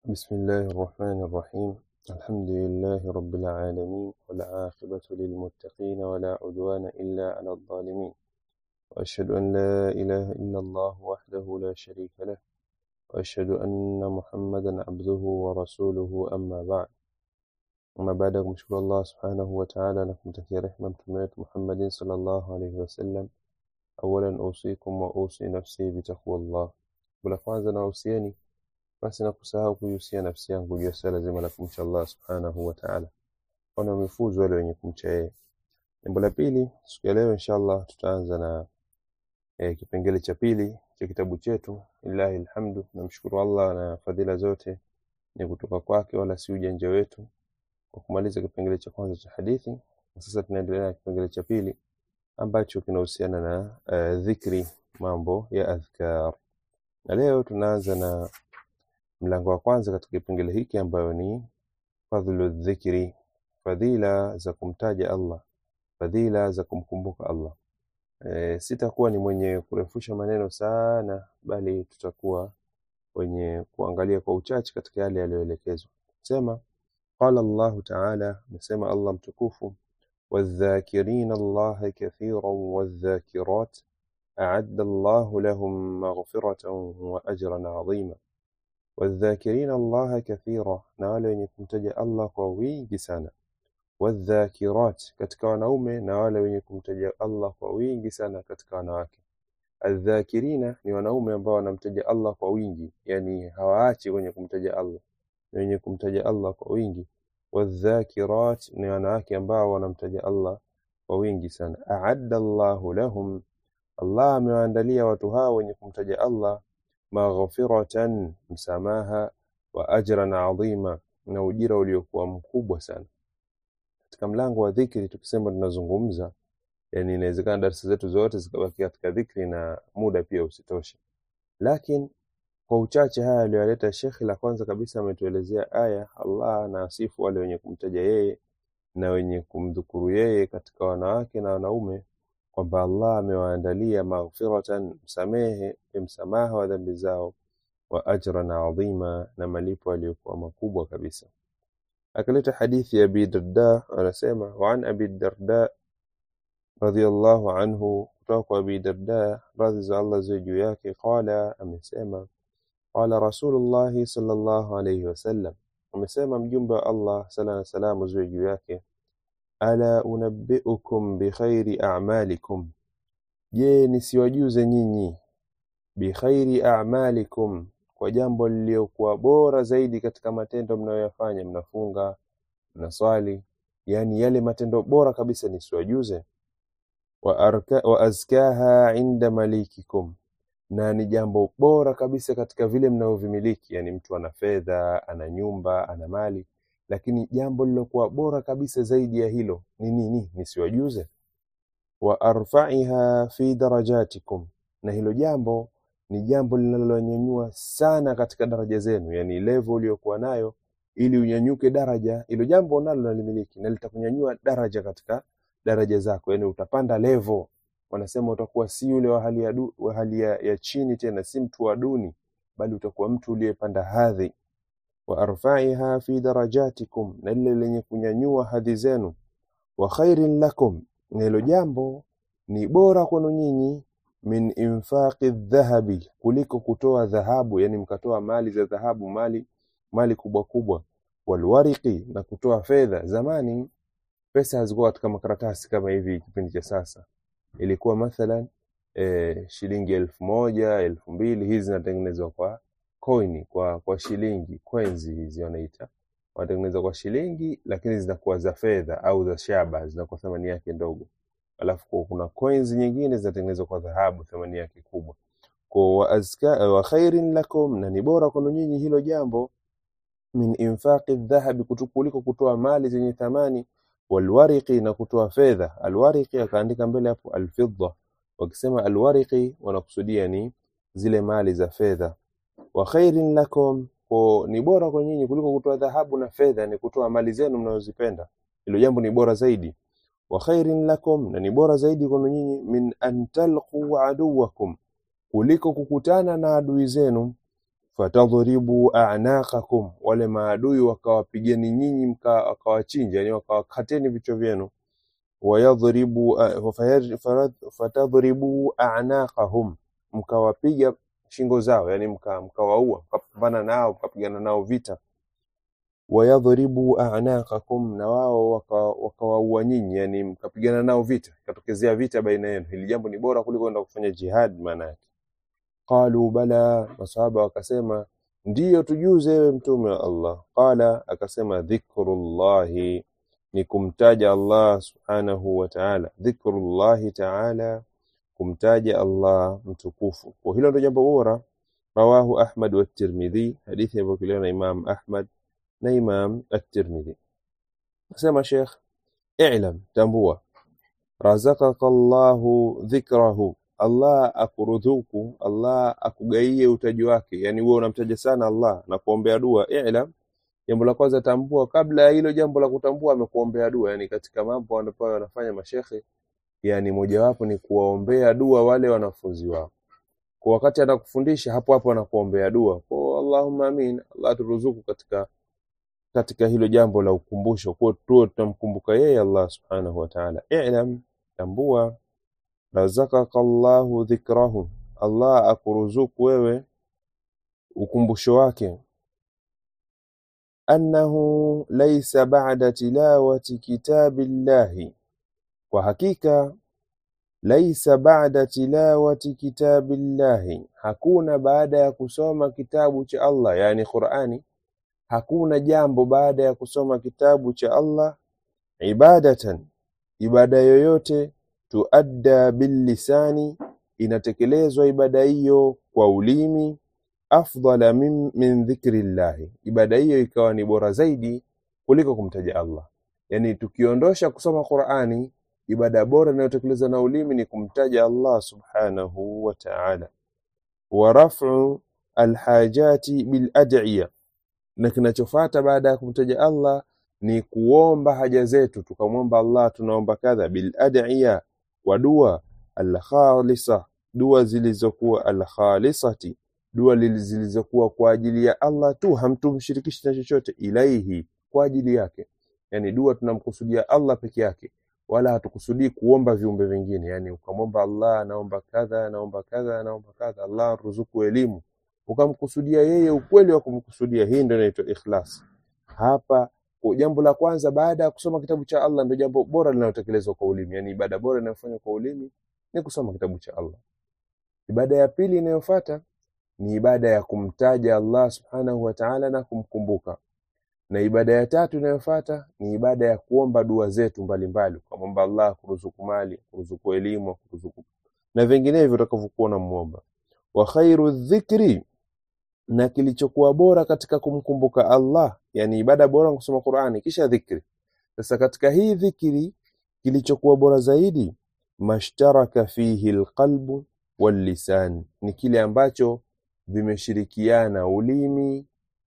بسم الله الرحمن الرحيم الحمد لله رب العالمين والعاقبة للمتقين ولا عدوان إلا على الظالمين وأشهد أن لا إله إلا الله وحده لا شريك له وأشهد أن محمدا عبده ورسوله أما بعد أما بعد kumshukuru Allah subhanahu wa ta'ala na kumtakia rehema mtume wetu Muhammadin sallallahu alayhi wasallam awalan usikum wa usi nafsi bitaqwallah bila kwanza na usieni basi na kusahau kuihusia nafsi yangu juu ya swala zima la kumcha Allah subhanahu wa ta'ala kwani wamefuzu wale wenye kumcha yeye jambo la pili siku ya leo inshallah tutaanza na e, kipengele cha pili cha kitabu chetu lillahi alhamdu namshukuru Allah na fadhila zote ni kutoka kwake wala si ujanja wetu kwa kumaliza kipengele cha kwanza cha hadithi na sasa tunaendelea na kipengele cha pili ambacho kinahusiana na uh, dhikri mambo ya adhkar na leo tunaanza na mlango wa kwanza katika kipengele hiki ambayo ni fadhlu dhikri fadhila za kumtaja Allah fadhila za kumkumbuka Allah e, sitakuwa ni mwenye kurefusha maneno sana bali tutakuwa wenye kuangalia kwa uchache katika yale yaliyoelekezwa sema qala Allah ta'ala amesema Allah mtukufu والذاكرين الله كثيرا والذاكرات أعد الله لهم مغفرة وأجرا عظيما والذاكرين الله كثيرا na wale wenye kumtaja Allah kwa wingi sana wadhakirat katika wanaume na wale wenye kumtaja Allah kwa wingi sana katika wanawake aldhakirina ni wanaume ambao wanamtaja Allah kwa wingi yani hawaachi wenye kumtaja Allah ni wenye kumtaja Allah kwa wingi wadhakirat ni wanawake ambao wanamtaja Allah kwa wingi sana aadda Allahu lahum Allah amewaandalia watu hao wenye kumtaja Allah maghfiratan msamaha wa ajran adhima na ujira uliokuwa mkubwa sana katika mlango wa dhikri tukisema tunazungumza yani inawezekana darasa zetu zote zikabaki katika dhikri na muda pia usitoshe lakini kwa uchache haya aliyoleta shekhi la kwanza kabisa ametuelezea aya Allah anasifu wale wenye kumtaja yeye na wenye kumdhukuru yeye katika wanawake na wanaume kwamba Allah amewaandalia maghfiratan msamehe msamaha wa dhambi zao wa ajran adhima na malipo aliyokuwa makubwa kabisa akaleta hadithi ya Abi Darda anasema wa an Abi Darda radhiyallahu anhu kutoka kwa Abi Darda radhi za Allah ziwe juu yake qala amesema qala Rasulullah sallallahu alayhi wasallam amesema mjumbe wa Allah sala na salamu ziwe juu yake ala unabbiukum bikhairi a'malikum je nisiwajuze nyinyi bikhairi a'malikum kwa jambo lililokuwa bora zaidi katika matendo mnayoyafanya mnafunga mnaswali yani yale matendo bora kabisa nisiwajuze wa, arka, wa azkaha inda malikikum na ni jambo bora kabisa katika vile mnavyovimiliki yani mtu ana fedha ana nyumba ana mali lakini jambo lilokuwa bora kabisa zaidi ya hilo ni nini nisiwajuze wa arfa'iha fi darajatikum na hilo jambo ni jambo linalonyanyua sana katika daraja zenu yani level uliyokuwa nayo ili unyanyuke daraja hilo jambo nalo nalimiliki na litakunyanyua daraja katika daraja zako yani utapanda level wanasema utakuwa si yule wa hali ya, du, wa hali ya, ya chini tena si mtu wa duni bali utakuwa mtu uliyepanda hadhi wa arfa'iha fi darajatikum na lile lenye kunyanyua hadhi zenu wa khairin lakum na hilo jambo ni bora kwenu nyinyi min infaqi dhahabi kuliko kutoa dhahabu yani mkatoa mali za dhahabu mali mali kubwa kubwa walwariqi na kutoa fedha zamani pesa hazikuwa katika makaratasi kama hivi kipindi cha sasa ilikuwa mathalan e, shilingi elfu moja elfu mbili hizi zinatengenezwa kwa coin kwa kwa shilingi coins hizi wanaita wanatengeneza kwa shilingi lakini zinakuwa za fedha au za shaba zinakuwa thamani yake ndogo alafu kuna coins nyingine zinatengenezwa kwa dhahabu thamani yake kubwa kwa wa azka wa khairin lakum na ni bora kwenu nyinyi hilo jambo min infaqi dhahabi kuliko kutoa mali zenye thamani walwariqi na kutoa fedha alwariqi akaandika mbele hapo alfidda wakisema alwariqi wanakusudia ni zile mali za fedha wa khairin lakum kwa ni bora kwa nyinyi kuliko kutoa dhahabu na fedha ni kutoa mali zenu mnazozipenda hilo jambo ni bora zaidi wa khairin lakum na ni bora zaidi kwa nyinyi min an talqu aduwakum kuliko kukutana na adui zenu fatadhribu a'naqakum, wale maadui wakawapigeni nyinyi mka- wakawachinja, yani wakawakateni vichwa vyenu. Wayadhribu uh, fayad- farad- fatadhribu a'naqahum, mkawapiga shingo zao, yani mka- mkawaua, mkapambana nao, mkapigana nao vita. Wayadhribu a'naqakum, na wao waka- wakawaua nyinyi, yani mkapigana nao vita, ikatokezea vita baina yenu. Hili jambo ni bora kuliko kwenda kufanya jihad maana yake. Qalu bala, masahaba wakasema ndiyo, tujuze ewe mtume wa Allah. Qala, akasema dhikrullahi, ni kumtaja Allah subhanahu wa ta'ala. Dhikrullahi ta'ala, kumtaja Allah mtukufu. Kwa hilo ndio jambo bora. Rawahu Ahmad wa Tirmidhi, hadithi iliyopokelewa na Imam Ahmad na Imam At-Tirmidhi. Nasema Sheikh, i'lam, tambua razaqaka Allahu dhikrahu, Allah akuruzuku, Allah akugaie utaji wake, yani wewe unamtaja sana Allah na kuombea dua. I'lam, jambo la kwanza tambua, kabla ya hilo jambo la kutambua, amekuombea dua. Yani katika mambo ambayo wanafanya mashekhe, yani mojawapo ni kuwaombea dua wale wanafunzi wao, kwa wakati anakufundisha hapo hapo anakuombea dua kwa Allahumma amin, Allah turuzuku katika katika hilo jambo la ukumbusho, kwa tuwe tunamkumbuka yeye Allah subhanahu wa ta'ala. I'lam, tambua razaqaka Allahu dhikrahu, Allah akuruzuku wewe ukumbusho wake. Annahu laysa ba'da tilawati kitabillahi, kwa hakika laisa ba'da tilawati kitabillahi, hakuna baada ya kusoma kitabu cha Allah, yani Qur'ani, hakuna jambo baada ya kusoma kitabu cha Allah ibadatan, ibada yoyote tuadda billisani, inatekelezwa ibada hiyo kwa ulimi, afdala min, min dhikri llahi, ibada hiyo ikawa ni bora zaidi kuliko kumtaja Allah. Yani tukiondosha kusoma Qur'ani, ibada bora inayotekelezwa na ulimi ni kumtaja Allah subhanahu wa ta'ala. Wa raf'u alhajati bil ad'iya, na kinachofuata baada ya kumtaja Allah ni kuomba haja zetu, tukamwomba Allah, tunaomba kadha, bil ad'iya, kwa dua alkhalisa, dua zilizokuwa alkhalisati, dua lili- zilizokuwa kwa ajili ya Allah tu, hamtumshirikishi na chochote, ilaihi, kwa ajili yake. Yani dua tunamkusudia Allah peke yake, wala hatukusudii kuomba viumbe vingine. Yani ukamwomba Allah, naomba kadha, naomba kadha, naomba kadha, Allah ruzuku elimu, ukamkusudia yeye ukweli wa kumkusudia. Hii ndio inaitwa ikhlas. Hapa kwa jambo la kwanza baada ya kusoma kitabu cha Allah ndio jambo bora linalotekelezwa kwa ulimi, yani ibada bora inayofanywa kwa ulimi ni kusoma kitabu cha Allah. Ibada ya pili inayofuata ni ibada ya kumtaja Allah subhanahu wa ta'ala na kumkumbuka, na ibada ya tatu inayofuata ni ibada ya kuomba dua zetu mbalimbali, kumwomba Allah kuruzuku mali, kuruzuku elimu, kuruzuku na vinginevyo utakavyokuwa unamuomba. Wa khairu dhikri, na kilichokuwa bora katika kumkumbuka Allah, yani ibada bora ni kusoma Qur'ani kisha dhikri. Sasa katika hii dhikri kilichokuwa bora zaidi, mashtaraka fihi alqalbu wallisan, ni kile ambacho vimeshirikiana ulimi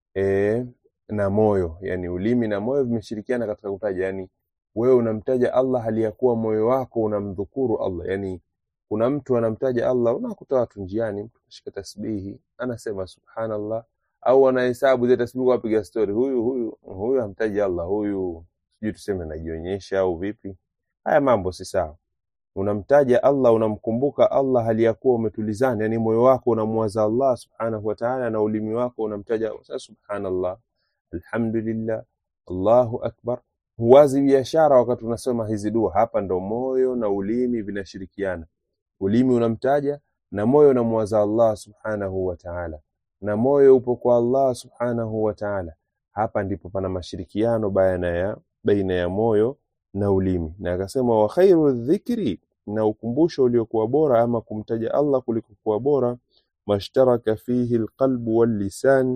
e, na moyo, yani ulimi na moyo vimeshirikiana katika kutaja. Yani wewe unamtaja Allah hali ya kuwa moyo wako unamdhukuru Allah. Yani kuna mtu anamtaja Allah, unakuta watu njiani, mtu kashika tasbihi anasema subhanallah, au anahesabu zile tasbihi, wapiga stori, huyu huyu huyu hamtaji Allah, huyu sijui tuseme najionyesha au vipi. Haya mambo si sawa. Unamtaja Allah, unamkumbuka Allah hali ya kuwa umetulizana, yani moyo wako unamwaza Allah subhanahu wa ta'ala, na ulimi wako unamtaja sasa, subhanallah, alhamdulillah, Allahu akbar. Huwazi biashara wakati unasoma hizi dua. Hapa ndo moyo na ulimi vinashirikiana. Ulimi unamtaja na moyo unamwaza Allah subhanahu wa ta'ala, na moyo upo kwa Allah subhanahu wa ta'ala. Hapa ndipo pana mashirikiano baina ya baina ya moyo na ulimi. Na akasema wa khairu dhikri, na ukumbusho uliokuwa bora ama kumtaja Allah kuliko kuwa bora, mashtaraka fihi alqalbu wal lisan,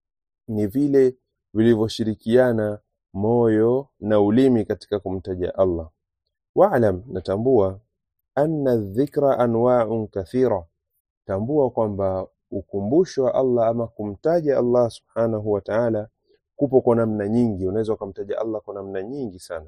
ni vile vilivyoshirikiana moyo na ulimi katika kumtaja Allah. Wa'lam, natambua anna dhikra anwa'un kathira, tambua kwamba ukumbusho wa Allah ama kumtaja Allah subhanahu wa ta'ala kupo kwa namna nyingi. Unaweza ukamtaja Allah kwa namna nyingi sana.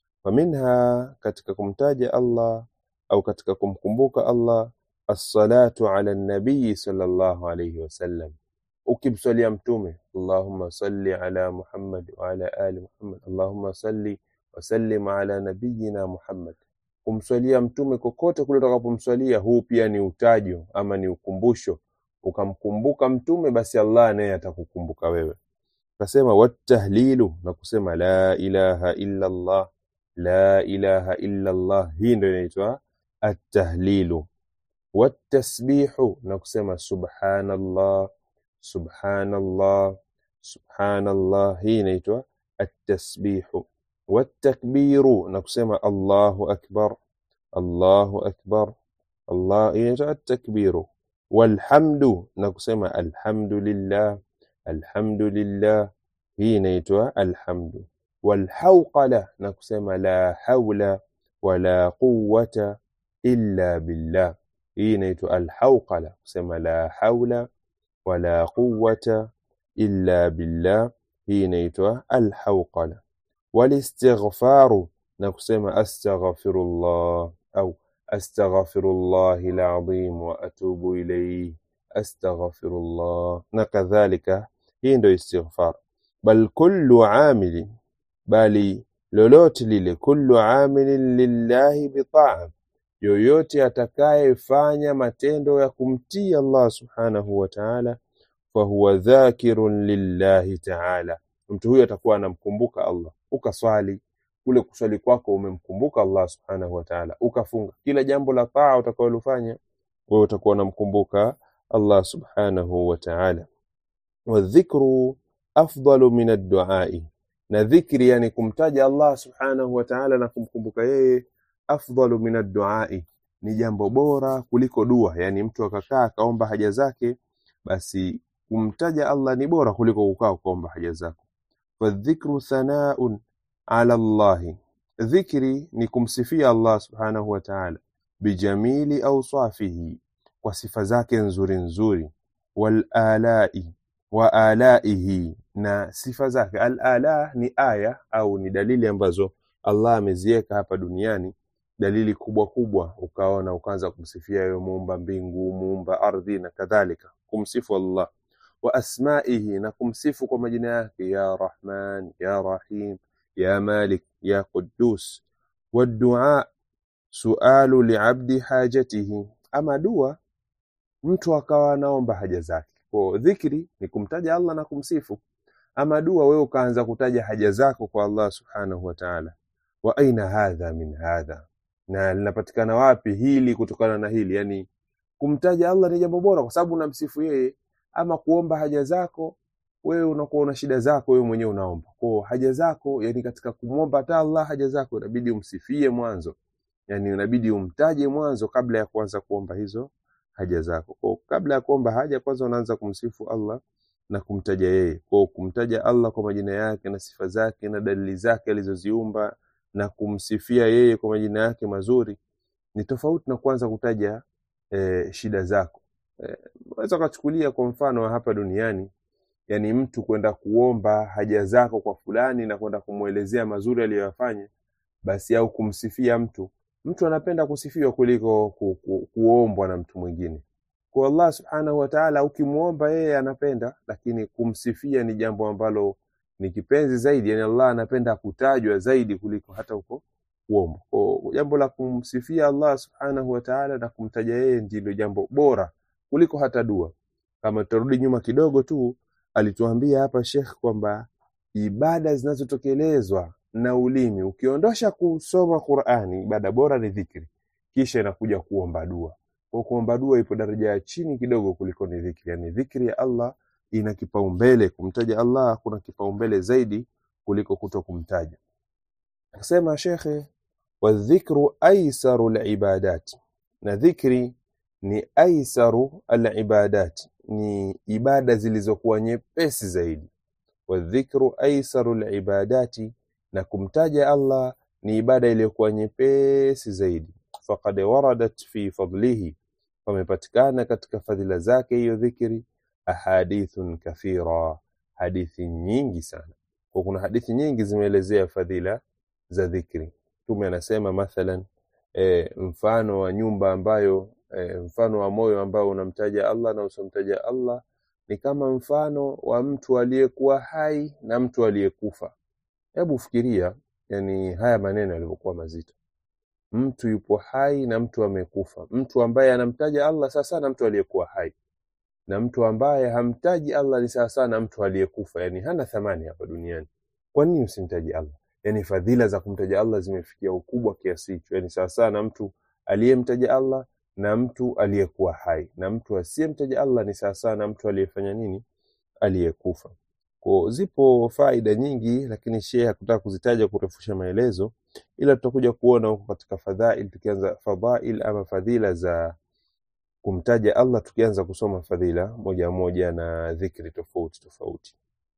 Faminha, katika kumtaja Allah au katika kumkumbuka Allah, assalatu ala nabii sallallahu alayhi wasallam, ukimswalia mtume Allahumma salli ala Muhammad wa ala ali Muhammad Allahumma salli wa sallim ala nabiyyina Muhammad kumswalia mtume kokote kule utakapomswalia huu pia ni utajo ama ni ukumbusho ukamkumbuka mtume basi Allah naye atakukumbuka wewe kasema watahlilu na kusema la ilaha illa Allah la ilaha illa Allah hii ndio inaitwa at-tahlilu watasbihu na kusema subhanallah subhanallah subhanallah hii inaitwa at-tasbihu watakbiru na kusema Allahu akbar Allahu akbar Allah hii inaitwa at-takbiru walhamdu na kusema alhamdulillah alhamdulillah hii inaitwa alhamdu walhawqala na kusema la hawla wala quwwata illa billah hii inaitwa alhawqala kusema la hawla wala quwwata illa billah hii inaitwa alhawqala walistighfaru na kusema astaghfirullah au astaghfirullahi alazim wa atubu ilayhi astaghfirullah na kadhalika hii ndio istighfar bal kullu amilin bali lolote lile kullu amilin lillahi bitaa yoyote atakayefanya matendo ya kumtii Allah subhanahu wa ta'ala fahuwa dhakirun lillahi ta'ala mtu huyo atakuwa anamkumbuka Allah ukaswali kule kuswali kwako umemkumbuka Allah subhanahu wa ta'ala ukafunga kila jambo la taa utakalofanya wewe utakuwa unamkumbuka Allah subhanahu wa ta'ala wadhikru afdalu min ad-du'ai na dhikri yani kumtaja Allah subhanahu wa ta'ala na kumkumbuka yeye afdalu min ad-du'ai ni jambo bora kuliko dua yani mtu akakaa akaomba haja zake basi kumtaja Allah ni bora kuliko kukaa kuomba haja zako fadhikru thanaun ala Allah dhikri ni kumsifia Allah subhanahu wa ta'ala bijamili awsafihi kwa sifa zake nzuri nzuri wal alai wa alaihi na sifa zake al ala ni aya au ni dalili ambazo Allah ameziweka hapa duniani dalili kubwa kubwa ukaona ukaanza kumsifia yeye muumba mbingu muumba ardhi na kadhalika kumsifu Allah wa asmaihi na kumsifu kwa majina yake ya Rahman ya Rahim ya Malik ya Quddus wadua sualu liabdi hajatihi ama dua mtu akawa anaomba haja zake kwa dhikri ni kumtaja Allah na kumsifu ama dua wewe ukaanza kutaja haja zako kwa Allah subhanahu wa ta'ala wa aina hadha min hadha na linapatikana wapi hili kutokana na hili yani kumtaja Allah ni jambo bora kwa sababu unamsifu yeye ama kuomba haja zako wewe unakuwa una shida zako wewe mwenyewe unaomba kwa haja zako yani katika kumwomba hata Allah haja zako inabidi umsifie mwanzo yani inabidi umtaje mwanzo kabla ya kuanza kuomba hizo haja zako kwa kabla ya kuomba haja kwanza unaanza kumsifu Allah na kumtaja yeye kwa kumtaja Allah kwa majina yake na sifa zake na dalili zake alizoziumba na kumsifia yeye kwa majina yake mazuri ni tofauti na kuanza kutaja e, shida zako e, unaweza ukachukulia kwa mfano wa hapa duniani yani mtu kwenda kuomba haja zako kwa fulani na kwenda kumwelezea mazuri aliyoyafanya basi au kumsifia mtu mtu anapenda kusifiwa kuliko ku, ku, kuombwa na mtu mwingine kwa Allah subhanahu wa ta'ala ukimuomba yeye anapenda lakini kumsifia ni jambo ambalo ni kipenzi zaidi yani Allah anapenda kutajwa zaidi kuliko hata huko kuomba kwa jambo la kumsifia Allah subhanahu wa ta'ala na kumtaja yeye ndilo jambo bora kuliko hata dua kama tutarudi nyuma kidogo tu alituambia hapa Sheikh kwamba ibada zinazotekelezwa na ulimi ukiondosha kusoma Qur'ani ibada bora ni dhikri kisha inakuja kuomba dua kwa kuomba dua ipo daraja ya chini kidogo kuliko ni dhikri yani dhikri ya Allah ina kipaumbele kumtaja Allah kuna kipaumbele zaidi kuliko kuto kumtaja akasema shekhe wadhikru aisaru libadat na dhikri ni aisaru alibadat ni ibada zilizokuwa nyepesi zaidi wadhikru aisaru libadati na kumtaja Allah ni ibada iliyokuwa nyepesi zaidi faqad waradat fi fadlihi pamepatikana katika fadhila zake hiyo dhikri ahadithun kathira hadithi nyingi sana kwa kuna hadithi nyingi zimeelezea fadhila za dhikri mtume anasema mathalan e, mfano wa nyumba ambayo e, mfano wa moyo ambao unamtaja Allah na usimtaja Allah ni kama mfano wa mtu aliyekuwa hai na mtu aliyekufa. Hebu fikiria, yani haya maneno yalivyokuwa mazito. Mtu yupo hai na mtu amekufa, mtu ambaye anamtaja Allah sasa na mtu aliyekuwa hai, na mtu ambaye hamtaji Allah ni sawasawa na mtu aliyekufa, yani hana thamani hapa duniani. Kwa nini usimtaji Allah? Yani fadhila za kumtaja Allah zimefikia ukubwa kiasi hicho, yani sawasawa na mtu aliyemtaja Allah na mtu aliyekuwa hai, na mtu asiyemtaja Allah ni sawasawa na mtu aliyefanya nini? Aliyekufa. Kwa zipo faida nyingi, lakini Sheikh hakutaka kuzitaja kurefusha maelezo, ila tutakuja kuona huko katika fadhail, tukianza fadhail ama fadhila za kumtaja Allah, tukianza kusoma fadhila moja moja na dhikri tofauti tofauti.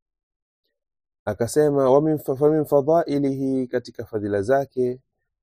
Akasema wa min fa min fadhailihi, katika fadhila zake,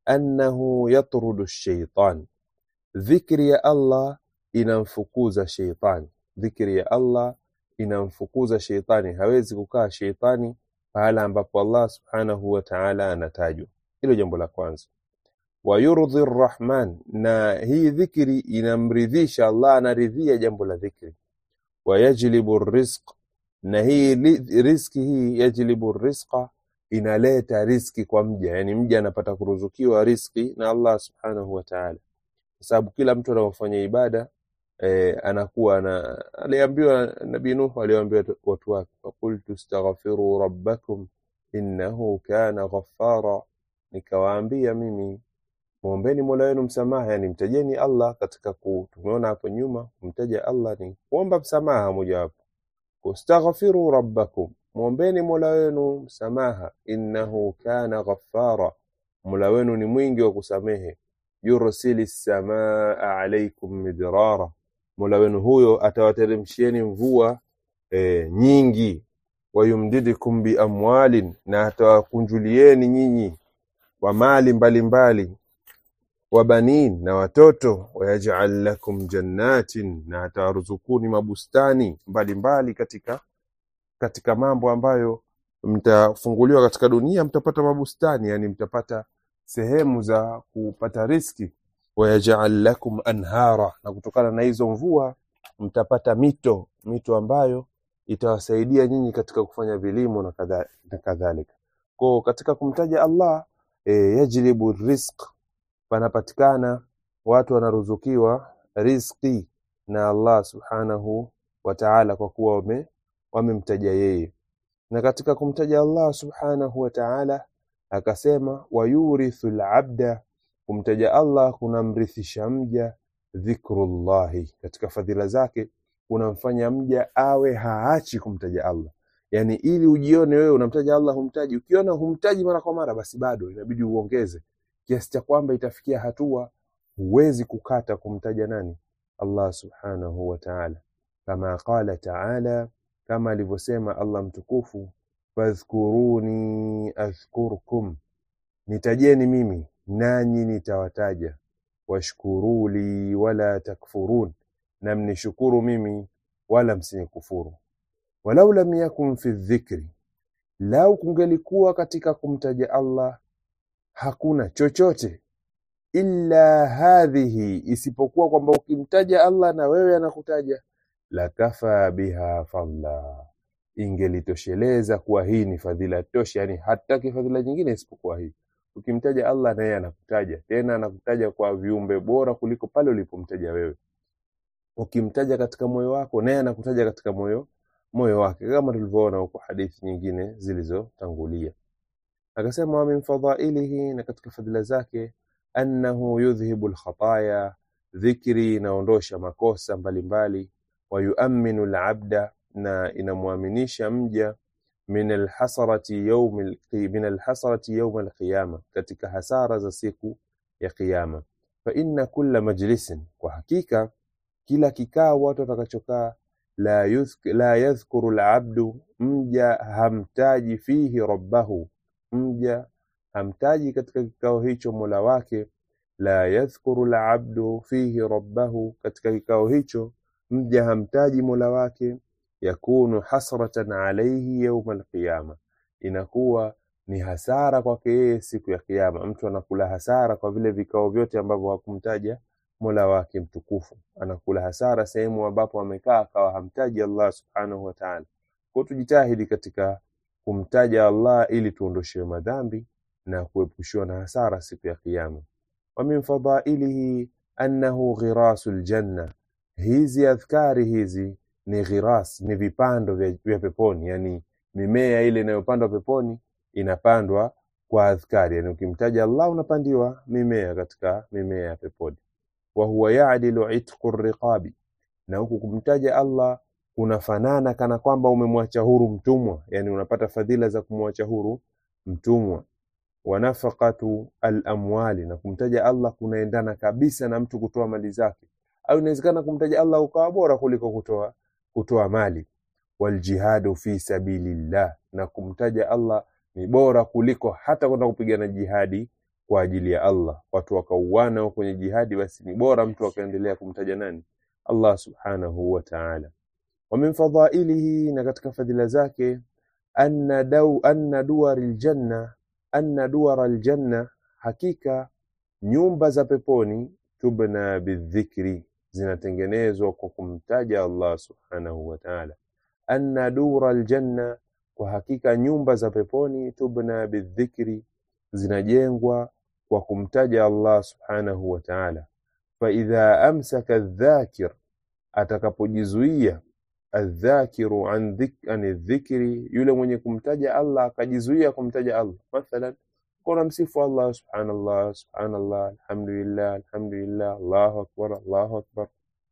annahu yatrudu shaitan, dhikri ya Allah inamfukuza sheitani. Dhikri ya Allah inamfukuza sheitani, hawezi kukaa sheitani pahala ambapo Allah subhanahu wa ta'ala anatajwa. Hilo jambo la kwanza. Wa yurdhi rrahman, na hii dhikri inamridhisha Allah, anaridhia jambo la dhikri. Wa yajlibu rizq, na hii li- rizki hii yajlibu rizqa, inaleta riski kwa mja, yani mja anapata kuruzukiwa riski na Allah subhanahu wa ta'ala, kwa sababu kila mtu anapofanya ibada eh, anakuwa na aliambiwa Nabii Nuh aliwaambia watu wake, faqultu astaghfiru rabbakum innahu kana ghaffara, nikawaambia mimi mwombeni mola wenu msamaha, yani mtajeni Allah katika ku, tumeona hapo nyuma kumtaja Allah ni kuomba msamaha mojawapo. Wastaghfiru rabbakum, mwombeni mola wenu msamaha, innahu kana ghaffara, mola wenu ni mwingi wa kusamehe. Yursili samaa alaikum midrara, mola wenu huyo atawateremshieni mvua e, nyingi. Wayumdidikum biamwalin, na atawakunjulieni nyinyi wa mali mbalimbali wa banin na watoto, wayaj'al lakum jannatin, na atawaruzukuni mabustani mbalimbali katika katika mambo ambayo mtafunguliwa katika dunia, mtapata mabustani, yani mtapata sehemu za kupata riski. Wayaj'al lakum anhara, na kutokana na hizo mvua mtapata mito, mito ambayo itawasaidia nyinyi katika kufanya vilimo na kadha- na kadhalika. Kwa katika kumtaja Allah e, yajlibu rizq panapatikana watu wanaruzukiwa riziki na Allah subhanahu wa ta'ala, kwa kuwa wame wamemtaja yeye. Na katika kumtaja Allah subhanahu wa ta'ala akasema, wayurithu labda, kumtaja Allah kunamrithisha mja dhikrullahi, katika fadhila zake kunamfanya mja awe haachi kumtaja Allah. Yani ili ujione wewe unamtaja Allah humtaji, ukiona humtaji mara kwa mara, basi bado inabidi uongeze kiasi cha kwamba itafikia hatua huwezi kukata kumtaja nani? Allah subhanahu wa ta'ala, kama qala ta'ala, kama alivyosema Allah mtukufu, fadhkuruni adhkurkum, nitajeni mimi nanyi nitawataja, washkuruli wala takfurun, na mnishukuru mimi wala msinikufuru. Walau lam yakun fi dhikri, lau kungelikuwa katika kumtaja Allah hakuna chochote illa hadhihi, isipokuwa kwamba ukimtaja Allah na wewe anakutaja, lakafa biha fadla, ingelitosheleza kuwa hii ni fadhila tosha, yani hataki fadhila nyingine isipokuwa hii. Ukimtaja Allah na yeye anakutaja, tena anakutaja kwa viumbe bora kuliko pale ulipomtaja wewe. Ukimtaja katika moyo wako, naye anakutaja katika moyo moyo wake, kama tulivyoona huko hadithi nyingine zilizotangulia. Akasema wa min fadhailihi, na katika fadhila zake, annahu yudhhibu lkhataya, dhikri inaondosha makosa mbalimbali. Wa yuaminu labda, na inamwaminisha mja min alhasarati yawm alqi- min alhasarati yawm alqiyama, katika hasara za siku ya Kiyama. Fa inna kulla majlisin, kwa hakika kila kikao watu watakachokaa, la, yuthk, la yadhkuru labdu, mja hamtaji fihi rabbahu mja hamtaji katika kikao hicho mola wake. La yadhkuru labdu fihi rabbahu, katika kikao hicho mja hamtaji mola wake. Yakunu hasratan alaihi yauma alqiyama, inakuwa ni hasara kwake yeye siku ya Kiyama. Mtu anakula hasara kwa vile vikao vyote ambavyo hakumtaja mola wake mtukufu anakula hasara sehemu ambapo amekaa akawa hamtaji Allah subhanahu wa ta'ala kwa tujitahidi katika kumtaja Allah ili tuondoshewe madhambi na kuepushiwa na hasara siku ya kiyama wa min fadailihi annahu ghirasul janna hizi adhkari hizi ni ghiras ni vipando vya, vya peponi yani mimea ile inayopandwa peponi inapandwa kwa adhkari yani ukimtaja Allah unapandiwa mimea katika mimea ya peponi wa huwa ya'dilu itqu riqabi na huku kumtaja Allah kunafanana kana kwamba umemwacha huru mtumwa yani unapata fadhila za kumwacha huru mtumwa wa nafaqatu al-amwali na kumtaja Allah kunaendana kabisa na mtu kutoa mali zake au inawezekana kumtaja Allah ukawa bora kuliko kutoa kutoa mali waljihadu fi sabilillah na kumtaja Allah ni bora kuliko hata kwenda kupigana jihadi kwa ajili ya Allah watu wakauana kwenye jihadi basi ni bora mtu akaendelea kumtaja nani Allah subhanahu wa ta'ala wa min fadailihi na katika fadhila zake anna daw anna duwaril janna anna duwaral janna hakika nyumba za peponi tubna bidhikri zinatengenezwa kwa kumtaja Allah subhanahu wa ta'ala anna dural janna kwa hakika nyumba za peponi tubna bidhikri zinajengwa kwa kumtaja Allah subhanahu wa ta'ala fa idha amsaka adh-dhakir atakapojizuia adh-dhakiru an dhik an dhikri yule mwenye kumtaja Allah akajizuia kumtaja Allah mathalan kuna msifu Allah subhanallah subhanallah alhamdulillah alhamdulillah Allahu akbar Allahu akbar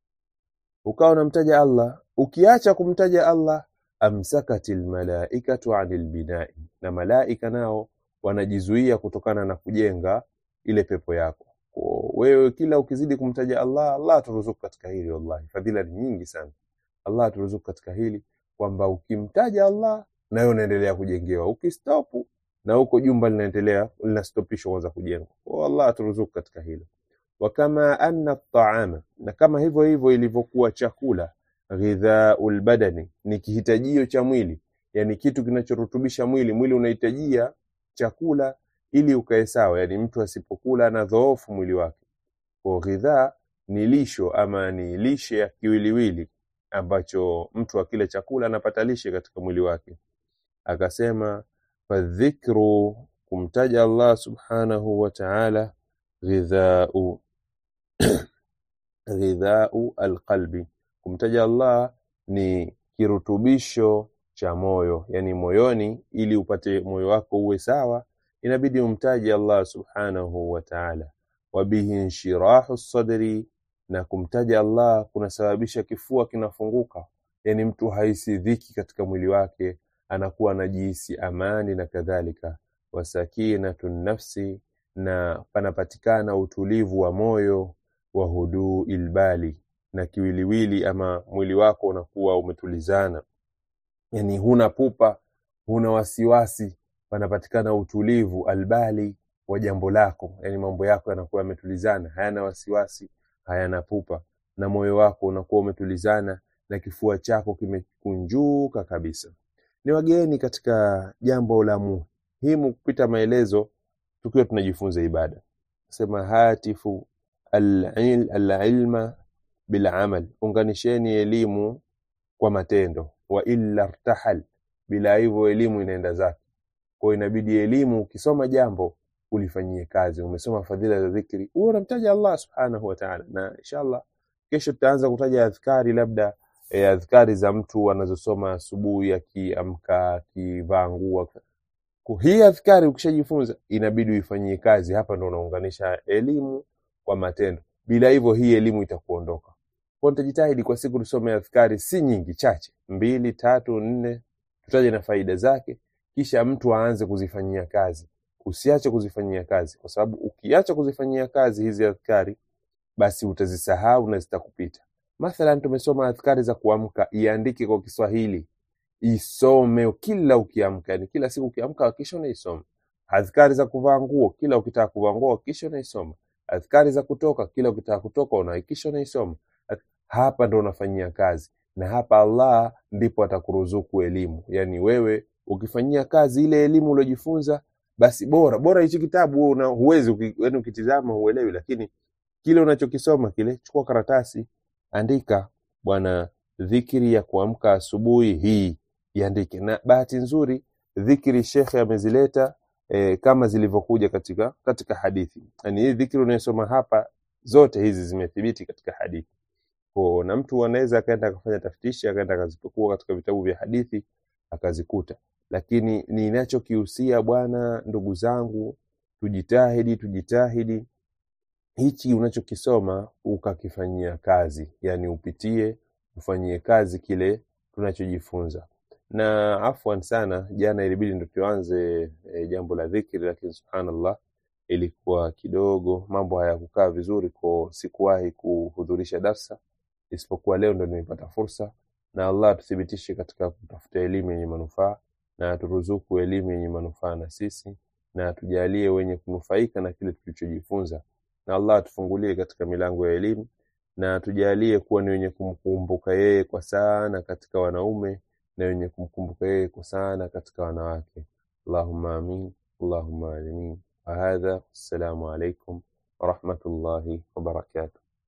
ukawa unamtaja Allah ukiacha kumtaja Allah amsakatil malaikatu anil binai na malaika nao wanajizuia kutokana na kujenga ile pepo yako kwa wewe kila ukizidi kumtaja Allah Allah aturuzuku katika hili wallahi fadhila ni nyingi sana Allah aturuzuku katika hili kwamba ukimtaja Allah nawe unaendelea kujengewa ukistopu na huko jumba linaendelea linastopishwa kwanza kujengwa kwa Allah aturuzuku katika hilo wa kama anna taama na kama hivyo hivyo ilivyokuwa chakula ghidhaul badani ni kihitajio cha mwili yani kitu kinachorutubisha mwili mwili unahitajia chakula ili ukae sawa yani mtu asipokula na dhoofu mwili wake kwa ghidhaa ni lisho ama ni lishe ya kiwiliwili ambacho mtu akila chakula anapata lishe katika mwili wake akasema fadhikru kumtaja Allah subhanahu wa ta'ala ghidhau ghidhau alqalbi kumtaja Allah ni kirutubisho cha moyo yani moyoni ili upate moyo wako uwe sawa inabidi umtaje Allah subhanahu wa ta'ala wabihi inshirahu sadri na kumtaja Allah kunasababisha kifua kinafunguka yani mtu haisi dhiki katika mwili wake anakuwa anajihisi amani na kadhalika wasakinatun nafsi na panapatikana utulivu wa moyo wa huduu ilbali na kiwiliwili ama mwili wako unakuwa umetulizana yani huna pupa huna wasiwasi panapatikana utulivu albali wa jambo lako yani mambo yako yanakuwa yametulizana hayana wasiwasi hayana pupa na moyo wako unakuwa umetulizana na kifua chako kimekunjuka kabisa ni wageni katika jambo la muhimu kupita maelezo tukiwa tunajifunza ibada sema hatifu al-il- al-ilma bil amal unganisheni elimu kwa matendo wa illa irtahal bila hivyo elimu inaenda zake kwa hiyo inabidi elimu ukisoma jambo ulifanyie kazi umesoma fadhila za dhikri huwa unamtaja Allah subhanahu wa ta'ala na inshallah kesho tutaanza kutaja adhkari labda e, adhkari za mtu anazosoma asubuhi akiamka akivaa nguo Kwa hii adhkari ukishajifunza inabidi uifanyie kazi hapa ndo unaunganisha elimu kwa matendo bila hivyo hii elimu itakuondoka kwa nitajitahidi kwa siku tusome adhkari si nyingi chache mbili tatu nne tutaje na faida zake kisha mtu aanze kuzifanyia kazi usiache kuzifanyia kazi kwa sababu ukiacha kuzifanyia kazi hizi adhkari basi utazisahau na zitakupita mathalan tumesoma adhkari za kuamka iandike kwa Kiswahili isome kila ukiamka yani kila siku ukiamka hakikisha unaisoma adhkari za kuvaa nguo kila ukitaka kuvaa nguo hakikisha unaisoma adhkari za kutoka kila ukitaka kutoka unahakikisha unaisoma Adh- hapa ndo unafanyia kazi na hapa Allah ndipo atakuruzuku elimu yani wewe ukifanyia kazi ile elimu uliojifunza basi bora bora hichi kitabu wewe una- huwezi uki- yani ukitizama huelewi lakini kile unachokisoma kile, chukua karatasi, andika, bwana, dhikri ya kuamka asubuhi hii iandike. Na bahati nzuri dhikri shekhe amezileta e, kama zilivyokuja katika katika hadithi, yani hii dhikri unayosoma hapa zote hizi zimethibiti katika hadithi kwa na mtu anaweza akaenda akafanya taftishi akaenda akazipekua katika vitabu vya hadithi akazikuta, lakini ninachokihusia bwana, ndugu zangu, tujitahidi tujitahidi hichi unachokisoma ukakifanyia kazi, yani upitie ufanyie kazi kile tunachojifunza. Na afwan sana, jana ilibidi ndo tuanze e, jambo la dhikri, lakini subhanallah ilikuwa kidogo mambo hayakukaa vizuri, kwa sikuwahi kuhudhurisha darsa isipokuwa leo ndo nimepata fursa, na Allah atuthibitishe katika kutafuta elimu yenye manufaa na aturuzuku elimu yenye manufaa na sisi, na atujalie wenye kunufaika na kile tulichojifunza, na Allah atufungulie katika milango ya elimu na atujalie kuwa ni wenye kumkumbuka yeye kwa sana katika wanaume na wenye kumkumbuka yeye kwa sana katika wanawake. Allahumma amin, Allahumma amin. Wa hadha, assalamu alaikum warahmatullahi wabarakatuh.